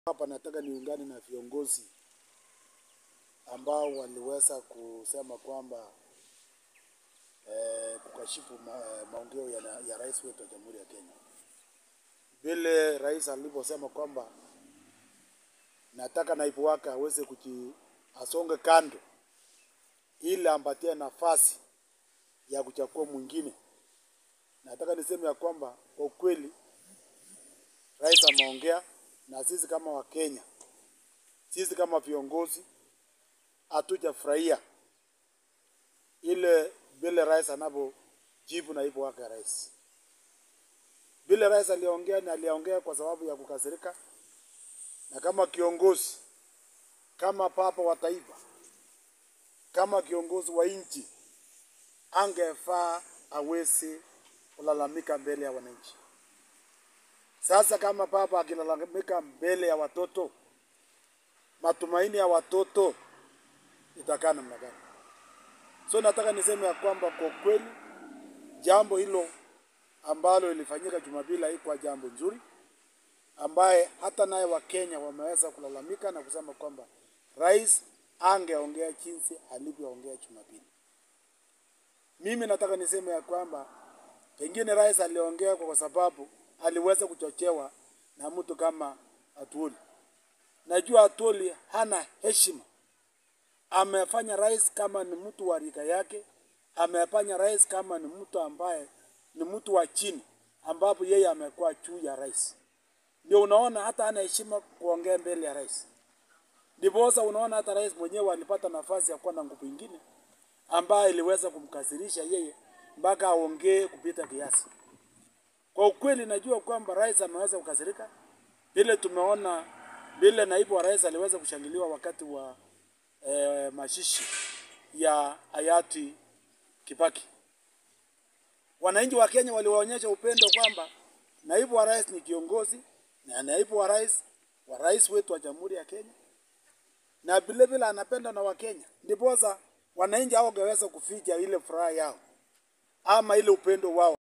Hapa nataka niungane na viongozi ambao waliweza kusema kwamba eh, kukashifu ma, eh, maongeo ya, na- ya rais wetu wa Jamhuri ya Kenya. Vile rais aliposema kwamba nataka naibu wake aweze kuji asonge kando ili ampatie nafasi ya kuchagua mwingine. Nataka niseme ya kwamba kwa ukweli rais ameongea na sisi kama Wakenya, sisi kama viongozi hatujafurahia ile vile rais anavyojibu naibu wake rais. Vile rais aliongea ni aliongea kwa sababu ya kukasirika, na kama kiongozi, kama papa wa taifa, kama kiongozi wa nchi, angefaa aweze kulalamika mbele ya wananchi. Sasa kama baba akilalamika mbele ya watoto, matumaini ya watoto itakaa namna gani? So nataka niseme ya kwamba kwa kweli jambo hilo ambalo ilifanyika Jumapili haikuwa jambo nzuri, ambaye hata naye Wakenya wameweza kulalamika na kusema kwamba rais angeongea jinsi alivyoongea Jumapili. Mimi nataka niseme ya kwamba pengine rais aliongea kwa sababu aliweza kuchochewa na mtu kama Atwoli. Najua Atwoli hana heshima, amefanya rais kama ni mtu wa rika yake, amefanya rais kama ni mtu ambaye ni mtu wa chini, ambapo yeye amekuwa juu ya rais. Ndio unaona hata hana heshima kuongea mbele ya rais. Ndiposa unaona hata rais mwenyewe alipata nafasi ya kuwa na nguvu ingine ambayo iliweza kumkasirisha yeye mpaka aongee kupita kiasi. Kwa ukweli najua kwamba rais ameweza kukasirika, vile tumeona vile naibu wa rais aliweza kushangiliwa wakati wa eh, mashishi ya hayati Kibaki. Wananchi wa Kenya waliwaonyesha upendo kwamba naibu wa rais ni kiongozi na naibu wa rais wa rais wetu wa Jamhuri ya Kenya na vile vile anapendwa na Wakenya, ndiposa wananchi hao wangeweza kuficha ile furaha yao ama ile upendo wao.